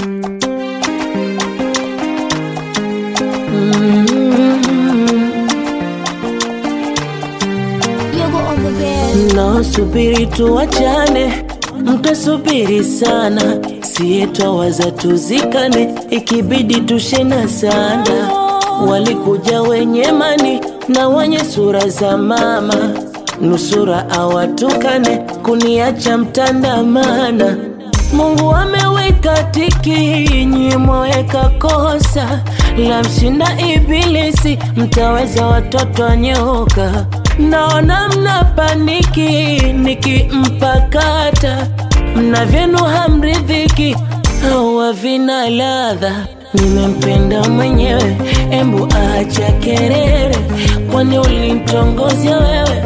Mnaosubiri tuwachane, mtasubiri sana, siye twawaza tuzikane, ikibidi tushena sana. Walikuja wenye mani na wenye sura za mama, nusura awatukane, kuniacha mtandamana. Mungu ameweka tiki, nyi mweka kosa la mshinda Ibilisi, mtaweza watoto wanyoka. Naona mna paniki nikimpakata, mna vyenu hamridhiki, hawa vina ladha. Nimempenda mwenyewe, embu acha kerere, kwani ulimtongozia wewe?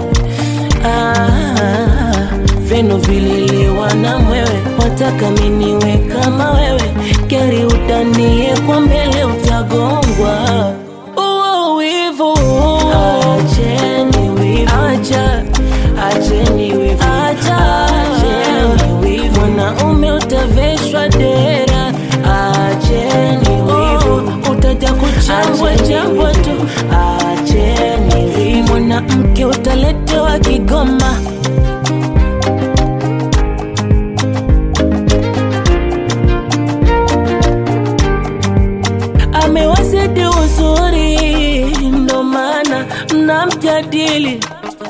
Ah, vyenu vililiwa na mwewe, wataka miniwe kama wewe, gari utanie kwa mbele, utagongwa. Uo wivu, acheni wivu, acha, acheni wivu, acha, acheni wivu, mwanaume utaveshwa dera, acheni wivu, utaja kuchambwa chambwa tu, acheni wivu, mwanamke utaletewa Kigoma. amewazidi uzuri, ndo maana mnamjadili.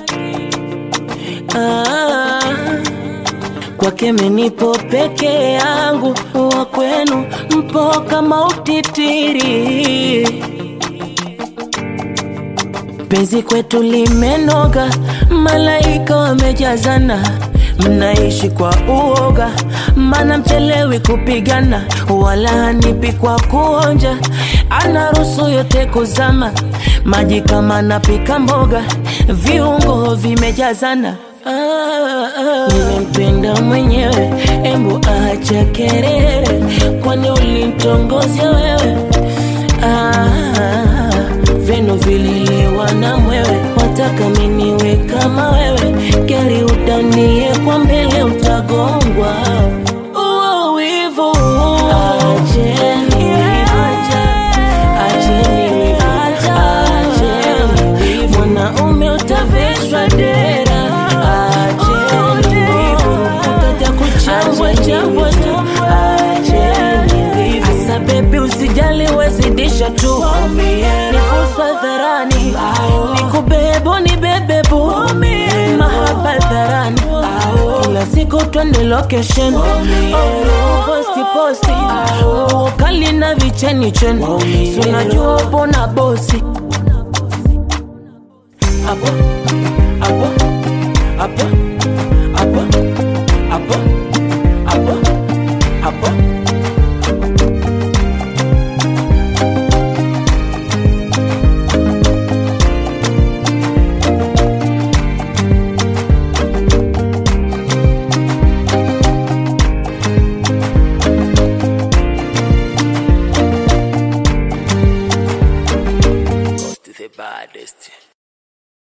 Ah, kwake menipo peke yangu, wa kwenu mpo kama utitiri. Penzi kwetu limenoga, malaika wamejazana, mnaishi kwa uoga, mana mchelewi kupigana, wala hanipi kwa kuonja, anaruhusu yote kuzama, maji kama napika mboga, viungo vimejazana. Ah, ah, nimempenda mwenyewe, embu acha kerere, kwani ulimtongozia wewe? Ah, vyenu vililiwa na mwewe, wataka miniwe kama wewe, gari utanie kwa mbele, utagongwa. Uo wivu, acheni wivu, acheni wivu, acheni wivu, mwanaume utaveshwa dera, acheni wivu, utaja kuchambwa chambwa tu, acheni wivu. Asa bebi, usijali, wezidisha tu, nikuswa dharani, nikubebo ni bebebu, mahaba dharani, kila siku twende location, posti posti, ukali na vicheni cheni, si unajua upo na bosi hapo hapo